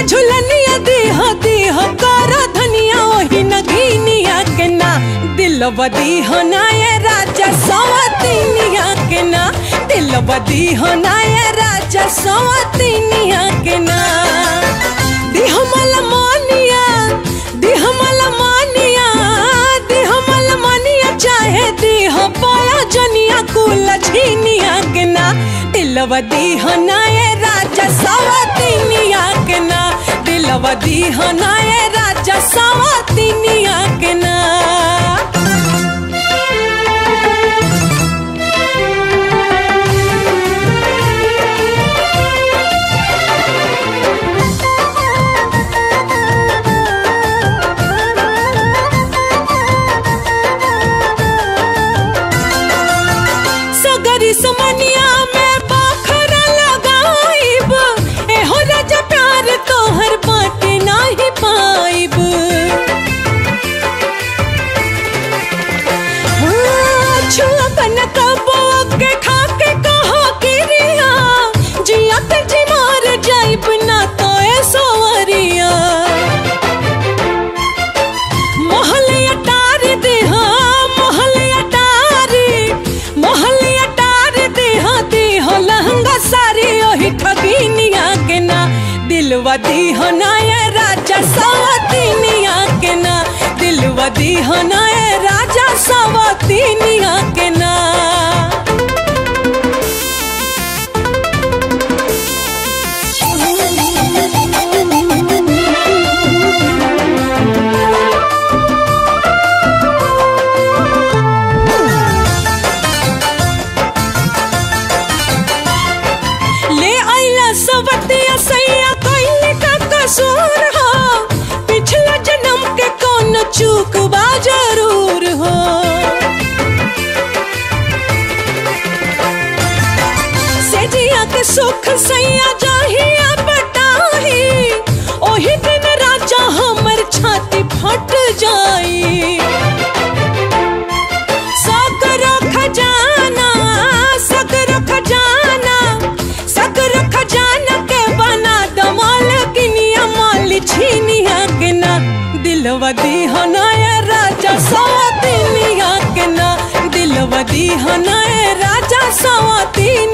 झुलनिया दीह दीह कर धनिया ओही नगीनिया के ना दिलवा दीह ना ये राजा सवतीनिया के ना दिलवा दीह ना ये राजा सवतीनिया के ना दीह मल मानिया दीह मल मानिया दीह मल मानिया चाहे दीह पाया जनिया कुल छीनिया के ना दिलवा दीह ना ये राजा सवतीनिया के ना दिलवा दीह ना ये राजा सवतीनिया के ना सगरी समनिया में बाखरा लगाइब एहो राजा प्यार तोहर बाटे नाही पाइब हाँ, छुअबन कबो के खा के कहो किरिया जिया पे जी मार जाइब ना तो ए सोवरिया मोहले अटार दे हाँ मोहले अटार मोहले अटार दे हाँ दे हो लहंगा सारी ओही ठगीनिया के ना दिलवा दी हो ना ये राजा सवतीनिया के ना दिलवा दी हो ना ये राजा सवतीनिया के ना ले आइला सवतिया सैया कइले का कसूर हो पिछला जन्म के कौन चूक बा जरूर हो सेजिया के सुख सैया जाहिया बटाही ओही दिन राजा हमर छाती फट जाई सकरो खजाना सकरो खजाना सकरो खजाना के बना दमाल किनिया माल छीनिया के ना दिलवा दीहना ये राजा सवतीनिया के ना दिलवा दीहना ये राजा सवतीनिया